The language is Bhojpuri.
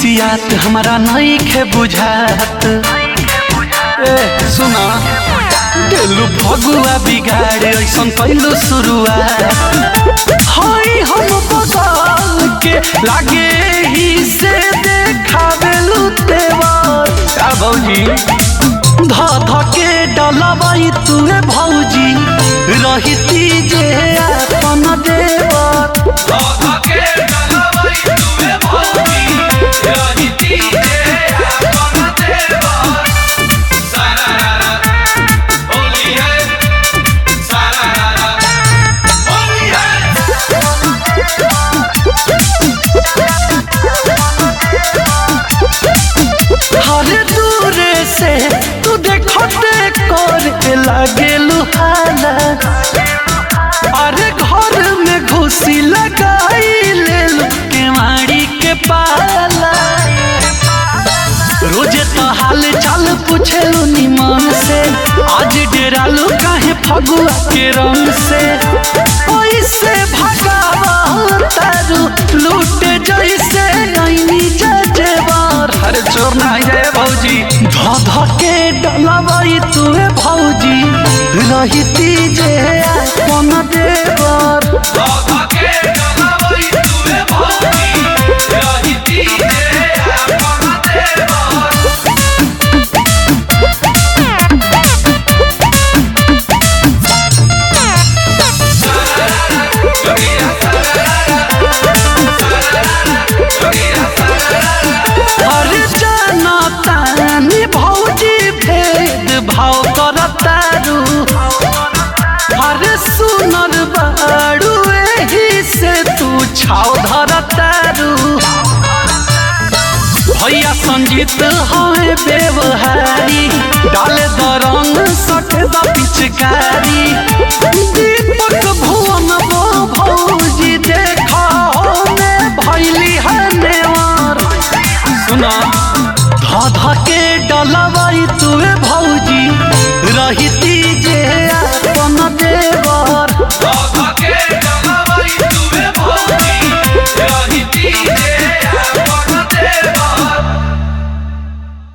खिसियात हमारा नहीं खे बुझात ए सुना दिलु भगुआ बिगाड़े ऐसन कैलु शुरुआत हई हम बदल के लागे ही से देखावेलु तेवर का भौजी ध ध के डलबाई तुए भौजी रहिती जे अपन देवर हर दूरे से तू देखते कर लागे लुहाला अरे घर में घुसी लगाई ले लू केवाड़ी के पाला रोजे तो हाल चाल पूछेलू निमन से आज डेरालू काहे फगुआ के रंग से पैसे भगावा तारू लूटे जैसे ऐनी जजेवर हर चोर ना जाए भौजी ध ध के डलबाई तुए भौजी रहिती जे अपन देवर अरे जाना तानी भौजी भेद भाव करतारू अरे सुनर बाड़ू एही से तू छाव धरतारू भैया संजीत है व्यवहारी डाले द रंग सट द पिचकारी दीपक भुवन वो भौजी देखा में भैली है नेवार सुना ध ध के डलवाई तुए भौजी रहित